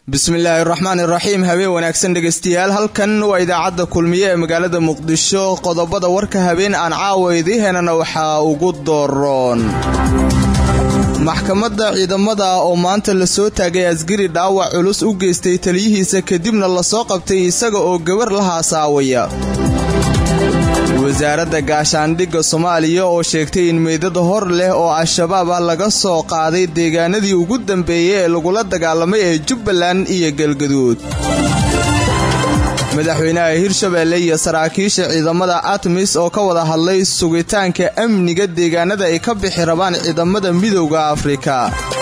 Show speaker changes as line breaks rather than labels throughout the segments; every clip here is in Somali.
bismillaahi raxmaan iraxiim habeen wanaagsan dhegaystayaal halkan waa idaacadda kulmiye ee magaalada muqdisho qodobada warka habeen aan caawa idii henana waxaa ugu dooroon maxkamadda ciidamada oo maanta lasoo taagay asgari dhaawac culus u geystay taliyihiisa kadibna lasoo qabtay isaga oo gabar la haasaawaya wasaaradda gaashaandhigga soomaaliya oo sheegtay in meydada hor leh oo al-shabaab ah laga soo qaaday deegaanadii ugu dambeeyey ee lagula dagaalamay ee jubbaland iyo galgaduud madaxweynaha hirshabeelle iyo saraakiisha ciidamada atmis oo ka wada hadlay sugitaanka amniga deegaanada ay ka bixi rabaan ciidamada midowda afrika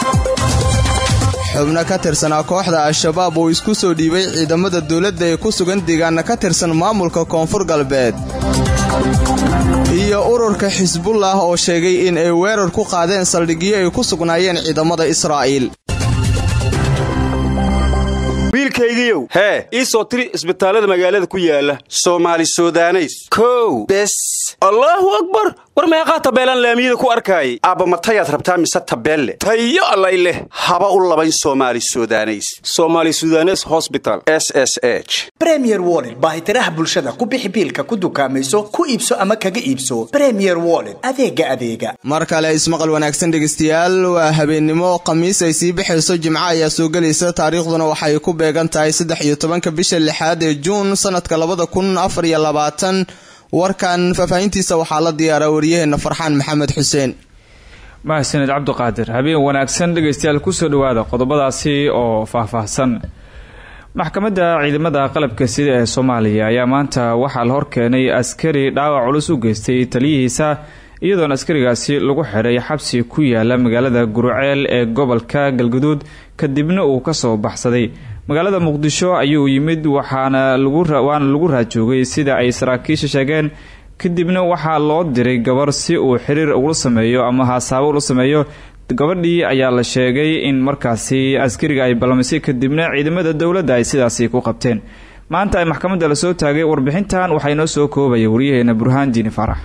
xubno ka tirsanaa kooxda al-shabaab oo isku soo dhiibay ciidamada dowladda ee ku sugan deegaana ka tirsan maamulka koonfur galbeed iyo ururka xisbullah oo sheegay in ay weerar ku qaadeen saldhigyo ay ku sugnaayeen ciidamada israa'iil
wiilkaygiiow hee ii soo tiri isbitaallada magaalada ku yaala soomaali sudaneys kow bes allaahu akbar war meeqaa tabeelaan laamiyada ku arkaayay aabbamatayaad rabtaa mise tabeelle tayo allay leh haba u labayn soomaali sudaneys soomaali sudanes hosbital s s h
bremier woled baahitiraha bulshada ku bixi biilka ku dukaamayso ku iibso ama kaga iibso bremier woled adeega adeega
mar kale ismaqal wanaagsan dhegaystayaal waa habeennimo khamiis ay sii baxayso jimco ayaa soo gelaysa taariikhduna waxay ku beegan tahay saddex iyo tobanka bisha lixaad ee juun sanadka labada kun afar iyo labaatan warkan faahfaahintiisa waxaa la diyaaraa waryaheena farxaan maxamed xuseen
mahadsaned cabdiqaadir habeen wanaagsan dhegaystayaal kusoo dhawaada qodobadaasi oo faahfaahsan maxkamadda ciidamada qalabka sida ee soomaaliya ayaa maanta waxaa la horkeenay askari dhaawac culus u geystay taliyihiisa iyadoona askarigaasi lagu xidhay xabsi ku yaala magaalada guruceel ee gobolka galgaduud kadibna uu kasoo baxsaday magaalada muqdisho ayuu yimid waxaana waana lagu raajoogay sida ay saraakiisha sheegeen kadibna waxaa loo diray gabar si uu xiriir ula sameeyo ama haasaabo ula sameeyo gabadhii ayaa la sheegay in markaasi askariga ay ballamisay kadibna ciidamada dowladda ay sidaasi ku qabteen maanta ay maxkamadda lasoo taagay warbixintan waxaa inoo soo koobaya waryaheena burhaan diini farax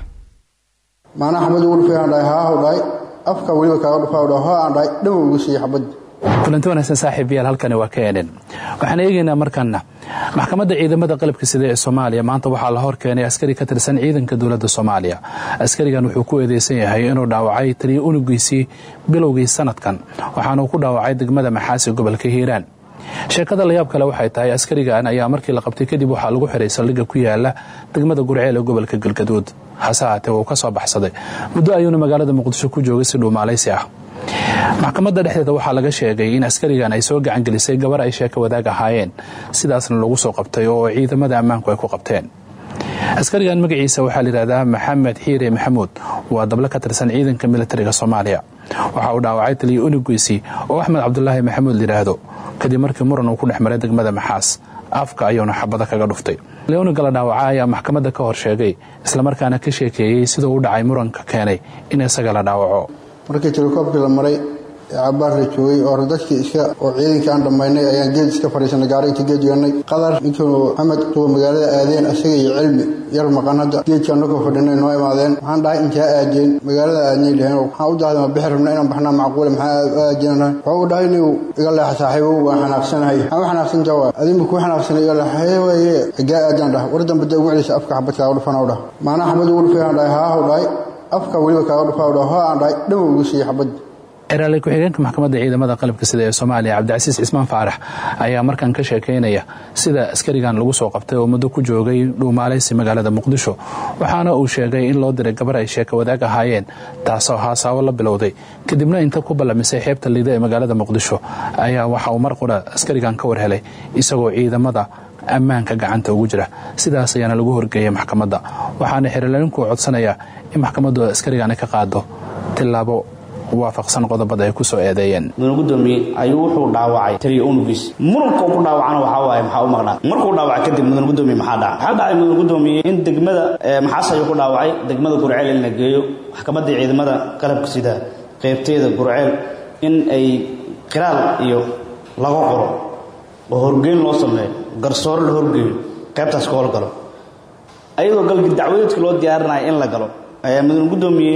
maanaa xabad ugu dhufay aan dhahay haahu dhahay afka weliba kaaga dhufaa dhahay hoo aan dhahay dhawow ugu siiye xabad
kulanti wanaagsan saaxiibayaal halkani waa knn waxaan eegaynaa markana maxkamadda ciidamada qalabka sida ee soomaaliya maanta waxaa la hor keenay askari ka tirsan ciidanka dowladda soomaaliya askarigan wuxuu ku eedeysan yahay inuu dhaawacay taliya unugiisii bilowgii sanadkan waxaanuu ku dhaawacay degmada maxaasi gobolka hiiraan sheekada layaab kale waxay tahay askarigan ayaa markii la qabtay kadib waxaa lagu xiray saldhigga ku yaala degmada gurceel ee gobolka galgaduud hase haatee wuu ka soo baxsaday muddo ayuuna magaalada muqdisho ku joogay si dhuumaalaysi ah maxkamadda dhexdeeda waxaa laga sheegay in askarigan ay soo gacangelisay gabar ay sheeko wadaag ahaayeen sidaasna lagu soo qabtay oo ciidamada ammaanku ay ku qabteen askarigan magaciisa waxaa layidhahdaa maxamed xiire maxamuud waa dable ka tirsan ciidanka militariga soomaaliya waxa uu dhaawacay taliya unugiisii oo axmed cabdulaahi maxamuud layidhaahdo kadib markii muran uu ku dhex maray degmada maxaas afka ayuuna xabada kaga dhuftay leoniga la dhaawaca ayaa maxkamadda ka hor sheegay islamarkaana ka sheekeeyey siduu u dhacay muranka keenay in isaga la dhaawaco
markii telekoobkii la maray ee cabaar la joogay oo dadkii iska oo ciidankii aan dhammaynay ayaan geed iska fadhiisanay gaari inta geed yeelnay qadar ninkii maxamed kuwa magaalada aadeen isaga iyo cilmi yar maqan hadda geedkii annagoo fadhinay noo imaadeen waxaan dhahay intaa aadeen magaalada aadnay dheheen waxaan u dahday ma bixi rabna inaan baxnaa macquule maxaa aadeenahay wuxuu u dhahay inuu iga leexa saaxiibow waan xanaaqsanahay maxaa u xanaaqsantaa waa adinba kuu xanaaqsanay iga leexa waye gaa aadaan dhah war dambe dee ugu celisa afka xabad kaaga dhufan u dhah maanaa xabad ugu dhufay aan dhahay haahu dhahay afka weliba kaaga dhufaa dhah hoo aan dhahay dhawow ugu siiye xabad
xeraale ku-xigeenka maxkamadda ciidamada qalabka sida ee soomaaliya cabdicasiis cismaan faarax ayaa markan ka sheekaynaya sida askarigan lagu soo qabtay oo muddo ku joogay dhuumaalaysi magaalada muqdisho waxaana uu sheegay in loo diray gabar ay sheeko wadaag ahaayeen taasoo haasaabo la bilowday kadibna inta ku ballamisay xeebta liida ee magaalada muqdisho ayaa waxa uu mar qura askarigan ka war helay isagoo ciidamada ammaanka gacanta ugu jira sidaas ayaana lagu horgeeyay maxkamadda waxaana xeralinku codsanaya in maxkamaddu askarigan ka qaado tilaabo waafaqsan qodobada ay ku soo eedeeyeen
mudane gudoomiye ayuu wuxuu dhaawacay taliya unugiis muranka ku dhaawacana waxaa waaye maxaa u maqnaa markuu dhaawacay kadib mudane gudoomiye maxaa dhacay waxaa dhacay mudane gudoomiye in degmada maxaas ayuu ku dhaawacay degmada gurceel in la geeyo maxkamaddii ciidamada qalabka sida qeybteeda gurceel in ay qiraal iyo laga qoro oo horgeyn loo sameeyo garsoore la horgeeyo qaybtaas ka howlgalo ayadoo galgi dacwadeedka loo diyaarinaya in la galo ayaa mudane gudoomiye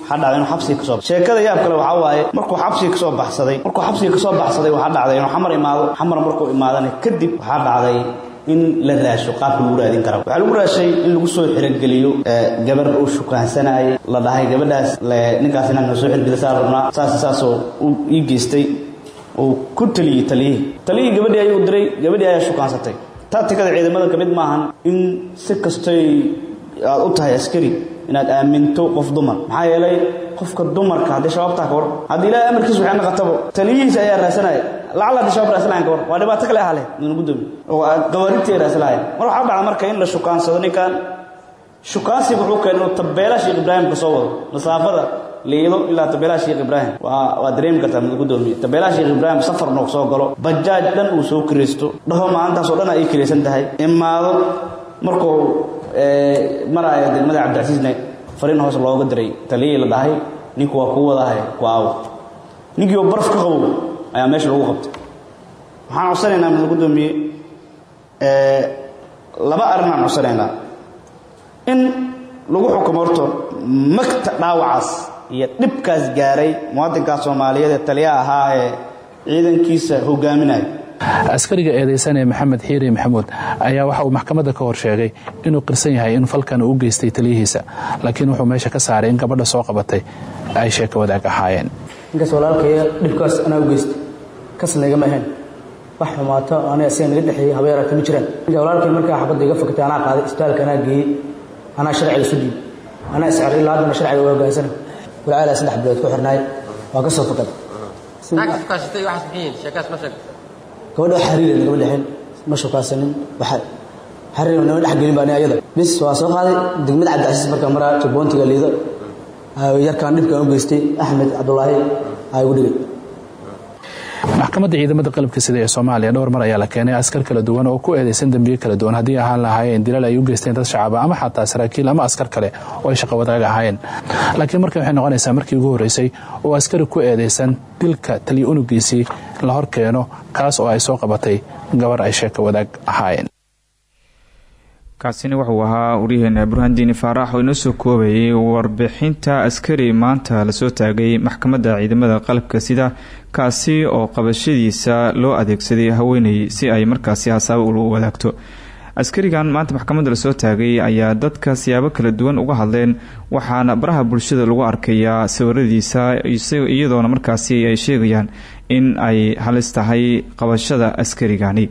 waxaa dhacday inuu xabsiga kasoo sheekada yaab kale waxaa waaye markuu xabsiga kasoo baxsaday markuu xabsiga kasoo baxsaday waxaa dhacday inuu xamar imaado xamar markuu imaadana kadib waxaa dhacday in la raasho qaabka lagu raadin kara waxaa lagu raashay in lagu soo xirogeliyo gabar uu shukaansanayay la dhahay gabadhaas ninkaas inaan soo xirgelisaa rabnaa saas saasoo ii geystay uu ku taliyey taliyihii taliyihii gabadhii ayuu diray gabadhii ayaa shukaansatay taatikada ciidamada ka mid maahan in si kastoy aad u tahay askari inaad aaminto qof dumar maxaa yeelay qofka dumarka haddii shabaabtaa ka war haddii ilaahay amarkiisa waxay naqatabo taliyihiisa ayaa raasanaya lacala haddii shabaab raasanayan ka war waa dhibaato kale ahale mudan gudoomi oo qawaarintii ay raasanayan mar waxaa dhacda marka in la shukaansado ninkan shukaansiga wuxuu keenay inuu tabeela sheekh ibraahim ka soo wado masaafada liido ilaa tabeelaha sheekh ibraahim waa waa dareemi kartaa mid gudoomiye tabeelaha sheekh ibraahim safar noog soo galo bajaaj dhan uu soo kiraysto dhaho maalintaasoo dhan ay kiraysan tahay imaado markuu maraya degmada cabdicasiisna fariin hoos looga diray taliyihii la dhahay ninku waa kuu wadahay ku aawo ninkii oo baraf ka qabow ayaa meesha lagu qabtay waxaan codsanaynaa mid gudoomiye laba arrinaan codsanaynaa in lagu xukumo horto magta dhaawacaas iyo dhibkaas gaaray muwaadinkaas soomaaliyeed ee taliyaha ahaa ee ciidankiisa hogaaminaya
askariga eedeysanee maxamed xiiri maxamuud ayaa waxa uu maxkamadda ka hor sheegay inuu qirsan yahay in falkan uu u geystay taliyihiisa laakiin wuxuu meesha ka saaray in gabadha soo qabatay ay sheeko wadaag ahaayeen
ninkaas walaalkaya dhibkaas anaa u geystay kasna igama ahayn wax xumaato ana isaga naga dhexeeyey habeeraata ma jiraan ninka walaalkay markaa xabadda iga fakatay anaa qaaday isbitaalka anaa geeyey anaa sharciga isu dhiib anaa iscer ilaa haddana sharciga waa hogaansana walaalaa saddex bilood ku xirnaay waa ka soo fakaday gabadha wax xariir nagama dhexin ma shukaasanin xariir nama dhex gelin baan ayada bis waa soo qaaday degmada cabdicasiis markaa maraa jabboontiga liido yarkaan dhibkaan u geystay axmed cabdulaahi aa igu dhigay
maxkamadda ciidamada qalabka sida ee soomaaliya dhowr mar ayaa la keenay askar kala duwan oo ku eedeysan dembiyo kala duwan haddii ahaan lahaayeen dilal ay u geysteen dad shacaba ama xataa saraakiil ama askar kale oo ay shaqo wadaag ahaayeen laakiin markan waxay noqonaysaa markii ugu horreysay oo askari ku eedeysan dilka taliya unugiisii la hor keeno kaas oo ay soo qabatay gabar ay sheeko wadaag ahaayeen
kaasina wuxuu ahaa waryaheena burhaandiini faarax oo inoo soo koobayay warbixinta askari maanta lasoo taagay maxkamadda ciidamada qalabka sida kaasi oo qabashadiisa loo adeegsaday haweeney si ay markaasi hasaabo ula wadaagto askarigan maanta maxkamadda lasoo taagay ayaa dadka siyaabo kala duwan uga hadleen waxaana baraha bulshada lagu arkayaa sawiradiisa iyadoona markaasi ay sheegayaan in ay halis tahay qabashada askarigani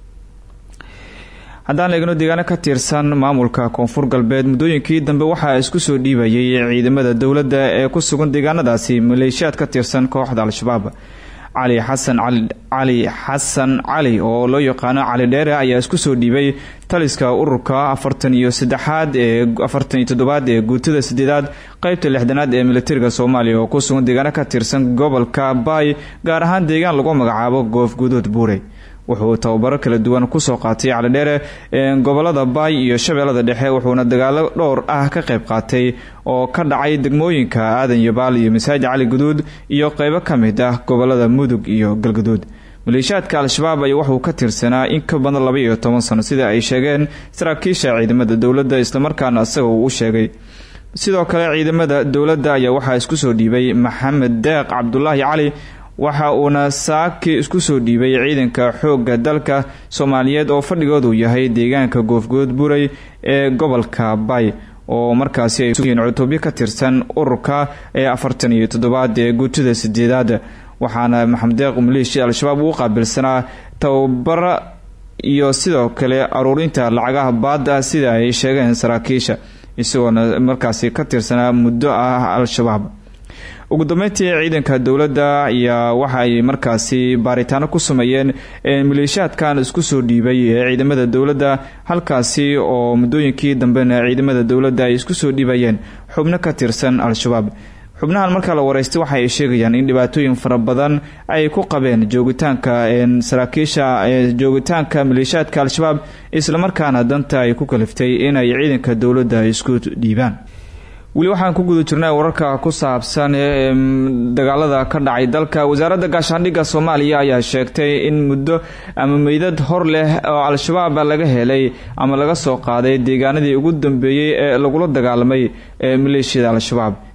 haddaan eegno deegaano ka tirsan maamulka koonfur galbeed muddooyinkii dambe waxaa isku soo dhiibayay ciidamada dowladda ee ku sugan deegaanadaasi maleeshiyaad ka tirsan kooxda al-shabaab cali xasan cali xasan cali oo loo yaqaano cali dheere ayaa isku soo dhiibay taliska ururka afartan iyo saddexaad ee afartan iyo toddobaad ee guutada sideedaad qeybta lixdanaad ee militariga soomaaliya oo ku sugan deegaano ka tirsan gobolka baay gaar ahaan deegaan lagu magacaabo goofgudood buurey wuxuu tababaro kala duwan kusoo qaatay calidheere gobolada baay iyo shabeellada dhexe wuxuuna dagaalo dhowr ah ka qayb qaatay oo ka dhacay degmooyinka aadan yabaal iyo masaajid cali guduud iyo qeybo ka mid ah gobolada mudug iyo galguduud maleeshiyaadka al-shabaab ayaa wuxuu ka tirsanaa in ka badan laba iyo toban sano sida ay sheegeen saraakiisha ciidamada dowladda islamarkaana isaga uu u sheegay sidoo kale ciidamada dowladda ayaa waxaa isku soo dhiibay maxamed deeq cabdulaahi cali waxa uuna saaki isku soo dhiibay ciidanka xoogga dalka soomaaliyeed oo fadhigoodu yahay deegaanka goofgood buray ee gobolka bay oo markaasi ay yihiin cutubyo ka tirsan ururka ee afartan iyo toddobaad ee guutada sideedaad waxaana maxamed deeq maleeshiya al-shabaab uu qaabilsanaa tababara iyo sidoo kale aruurinta lacagaha baada sida ay sheegeen saraakiisha isagoona markaasi ka tirsanaa muddo ah al-shabaab ugu dambeyntii ciidanka dowladda ayaa waxa ay markaasi baaritaano ku sameeyeen maleeshiyaadkan isku soo dhiibay ee ciidamada dowladda halkaasi oo muddooyinkii dambena ciidamada dowladda ay isku soo dhiibayeen xubno ka tirsan al-shabaab xubnahan markaa la wareystay waxa ay sheegayaan in dhibaatooyin fara badan ay ku qabeen joogitaanka saraakiisha joogitaanka maleeshiyaadka al-shabaab islamarkaana danta ay ku kaliftay inay ciidanka dowladda isku dhiibaan weli waxaan ku guda jirnay wararka ku saabsan ee dagaalada ka dhacay dalka wasaaradda gaashaandhigga soomaaliya ayaa sheegtay in muddo ama meydad hor leh oo al-shabaab laga helay ama laga soo qaaday deegaanadii ugu dambeeyey ee lagula dagaalamay ee maleeshiyada al-shabaab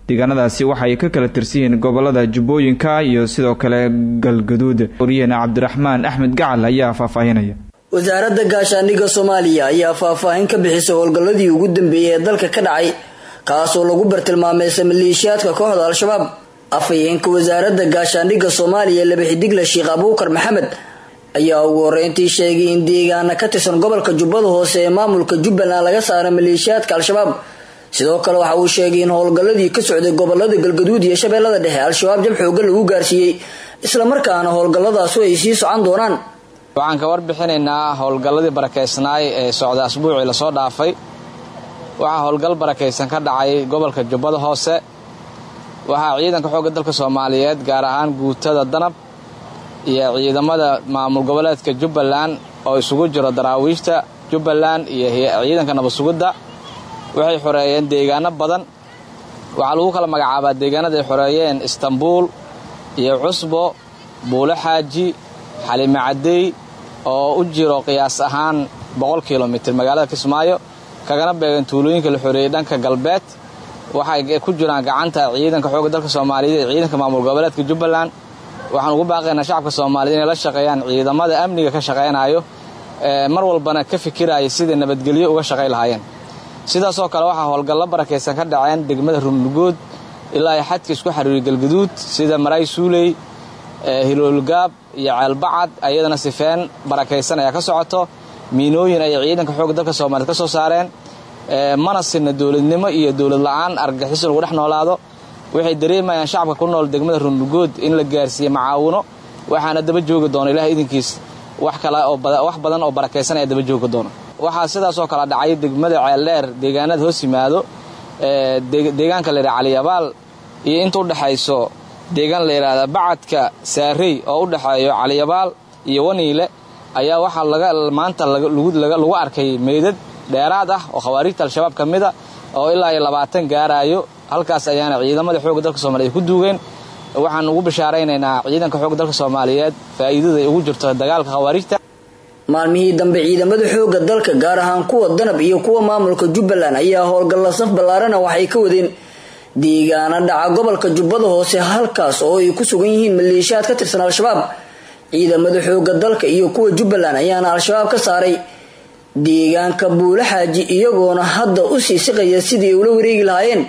deegaanadaasi waxaay ka kala tirsan yihiin gobolada jubbooyinka iyo sidoo kale galgaduud waryaheena cabdiraxmaan axmed gacal ayaa faahfaahinaya
wasaaradda gaashaandhigga soomaaliya ayaa faahfaahin ka bixisay howlgalladii ugu dambeeyey ee dalka ka dhacay kaasoo lagu bartilmaameysay maleeshiyaadka kooxda al-shabaab afhayeenka wasaaradda gaashaandhigga soomaaliya labaxidigle sheekh abuukar maxamed ayaa ugu horeyntii sheegay in deegaana ka tirsan gobolka jubbada hoose ee maamulka jubbaland laga saara maleeshiyaadka al-shabaab sidoo kale waxa uu sheegay in howlgalladii ka socday gobolada galgaduud iyo shabeellada dhexe al-shabaab jab xoogan lagu gaarsiiyey islamarkaana howlgalladaasu ay sii socon doonaan
waxaan ka warbixinaynaa howlgalladii barakeysnaay ee socda asbuucii lasoo dhaafay waxaa howlgal barakaysan ka dhacay gobolka jubbada hoose waxaa ciidanka xoogga dalka soomaaliyeed gaar ahaan guutada danab iyo ciidamada maamul goboleedka jubbaland oo isugu jiro daraawiishta jubbaland iyo ciidanka nabadsugidda waxay xoreeyeen deegaano badan waxaa lagu kala magacaabaa deegaanada ay xoreeyeen istanbuul iyo cusbo buulo xaaji xalime cadey oo u jiro qiyaas ahaan boqol kilomitir magaalada kismaayo kagana beegan tuulooyinka la xoreeyey dhanka galbeed waxay ku jiraan gacanta ciidanka xoogga dalka soomaaliyeed iyo ciidanka maamul goboleedka jubbaland waxaan ugu baaqaynaa shacabka soomaaliyeed inay la shaqeeyaan ciidamada amniga ka shaqaynayo mar walbana ka fikiraya sidai nabadgelyo uga shaqay lahaayeen sidaasoo kale waxaa howlgallo barakaysan ka dhaceen degmada runlugood ilaa ay xadka isku xariiriy galgaduud sida maraay suuley hiloolgaab iyo ceelbacad ayadana sifeen barakaysan ayaa ka socoto miinooyin ayay ciidanka xoogga dalka soomaaliyed ka soo saareen mana sinna dowladnimo iyo dowlad la-aan argagixis lagu dhex noolaado waxay dareemayaan shacabka ku nool degmada runlugood in la gaarsiiye macaawino waxaana daba joogi doona ilaah idinkiis wax kale wax badan oo barakaysan ayaa daba joogi doona waxaa sidaasoo kale dhacay degmada ceeldheer deegaanada hoos yimaado deegaanka la yidhaha caliyabaal iyo inta u dhexayso deegaan la yidhaahda bacadka saarey oo u dhexeeyo caliyabaal iyo waniile ayaa waxaa laga maanta lagu arkay meydad dheeraad ah oo khawaarijta al-shabaab ka mid a oo ilaa iyo labaatan gaaraayo halkaas ayaana ciidamada xoogga dalka soomaliyeed ku duugeen waxaan ugu bishaaraynaynaa ciidanka xoogga dalka soomaaliyeed faa'iidada ay ugu jirto dagaalka khawaarijta
maalmihii dambe ciidamada xoogga dalka gaar ahaan kuwa danab iyo kuwa maamulka jubbaland ayaa howlgalla saf ballaarana waxay ka wadeen deegaana dhaca gobolka jubbada hoose halkaas oo ay ku sugan yihiin maleeshiyaad ka tirsan al-shabaab ciidamada xoogga dalka iyo kuwa jubbaland ayaana al-shabaab ka saaray deegaanka buulo xaaji iyagoona hadda u sii siqaya sidii ay ula wareegi lahaayeen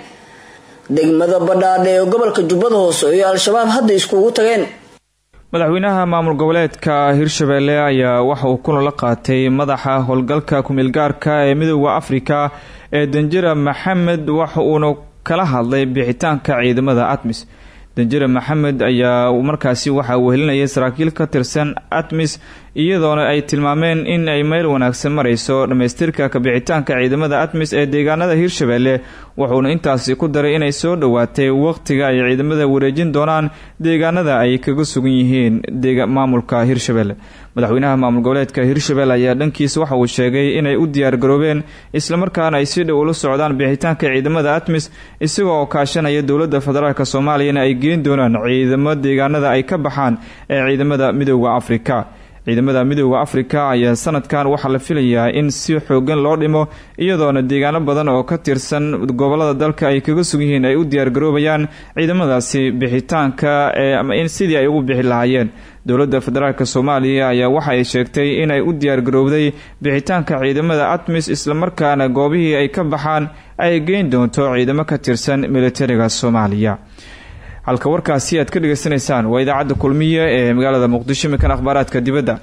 degmada badhaadhe ee gobolka jubbada hoose oo al-shabaab hadda iskugu tageen
madaxweynaha maamul goboleedka hirshabelle ayaa waxa uu kulan la qaatay madaxa howlgalka kumeelgaarka ee midooda afrika ee danjira maxamed waxa uuna kala hadlay bixitaanka ciidamada atmis danjire maxamed ayaa markaasi waxaa wehelinayay saraakiil ka tirsan atmis iyadoona ay tilmaameen in ay meel wanaagsan marayso dhammaystirka kabixitaanka ciidamada atmis ee deegaanada hirshabelle wuxuuna intaasi ku daray inay soo dhowaatay waqtiga ay ciidamada wareejin doonaan deegaanada ay kaga sugan yihiin maamulka hirshabelle madaxweynaha maamul goboleedka hirshabelle ayaa dhankiisa waxa uu sheegay inay u diyaargaroobeen islamarkaana ay si dhow ula socdaan bixitaanka ciidamada atmis isagoo oo kaashanaya dowladda federaalk soomaaliyana ay geen doonaan ciidamo deegaanada ay ka baxaan ee ciidamada midooda afrika ciidamada midooda afrika ayaa sanadkan waxaa la filayaa in si xoogan loo dhimo iyadoona deegaano badan oo ka tirsan gobolada dalka ay kaga sug yihiin ay u diyaargaroobayaan ciidamadaasi bixitaanka ee sidii ay ugu bixi lahaayeen dowladda federaalk soomaaliya ayaa waxa ay sheegtay inay u diyaargarowday bixitaanka ciidamada atmis islamarkaana goobihii ay ka baxaan ay geyn doonto ciidamo ka tirsan militariga soomaaliya halka warkaasi aad ka dhageysanaysaan waa idaacadda kulmiye ee magaalada muqdisho mikan akhbaaraadka dibadda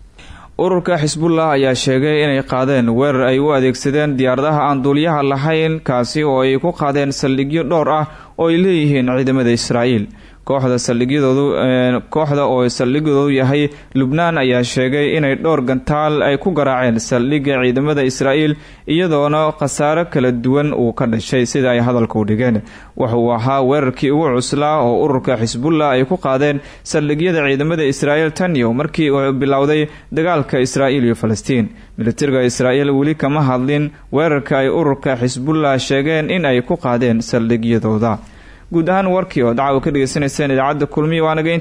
ururka xisbullah ayaa sheegay inay qaadeen weerar ay u adeegsadeen diyaaradaha aan duuliyaha lahayn kaasi oo ay ku qaadeen saldhigyo dhowr ah oo ay leeyihiin ciidamada israa'iil kooxda saldhigyadoodu kooxda oo saldhigoodu yahay lubnaan ayaa sheegay inay dhowr gantaal ay ku garaaceen saldhigga ciidamada israa'iil iyadoona khasaaro kala duwan uu ka dhashay sida ay hadalka u dhigeen wuxuu ahaa weerarkii ugu cuslaa oo ururka xisbullah ay ku qaadeen saldhigyada ciidamada israa'iil taniyo markii uu bilowday dagaalka israa'iil iyo falastiin militariga israa'iil weli kama hadlin weerarka ay ururka xisbullah sheegeen in ay ku qaadeen saldhigyadooda guud ahaan warkii oo dacwa ka dhegeysanayseen idaacadda kulmiya waanaga